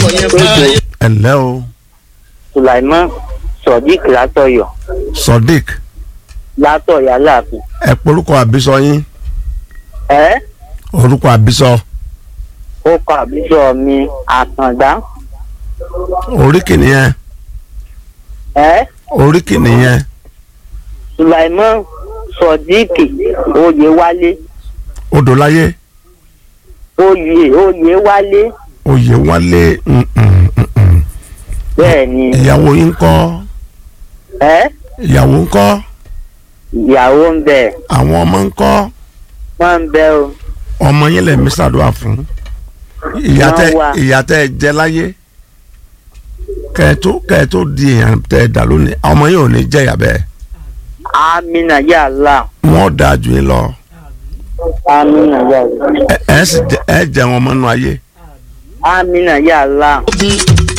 ẹ ǹlẹ́ o Sulaiman Sodiq látọ̀yọ̀ Sodiq látọ̀yọ̀ aláàfin. ẹ porúkọ àbísọ yín ẹ orúkọ àbísọ ó kọ àbísọ mi àkàndá. oríkì nìyẹn ẹ oríkì nìyẹn Sulaiman Sodiq Oyèwálé odòláyé oyè Oyèwálé oyè wálé mm, mm, mm, mm. bẹ́ẹ̀ ni ìyàwó yín ńkọ́ ẹ ìyàwó ńkọ́ ìyàwó ń bẹ àwọn ọmọ ńkọ́ wọ́n ń bẹ o ọmọ yín lè mí ṣàdúrà fún ìyá tẹ Wọ́n wà. ìyá tẹ jẹ láyé kẹẹtó kẹẹtó di èèyàn tẹ dà lónìí ọmọ yín ò ní jẹ ìyà bẹ́ẹ̀ amina ya Allah wọn dáa jù yín lọ amina ya Allah ẹ ẹ sì jẹ ẹ jẹ wọn mọnú ayé amina ya Allah.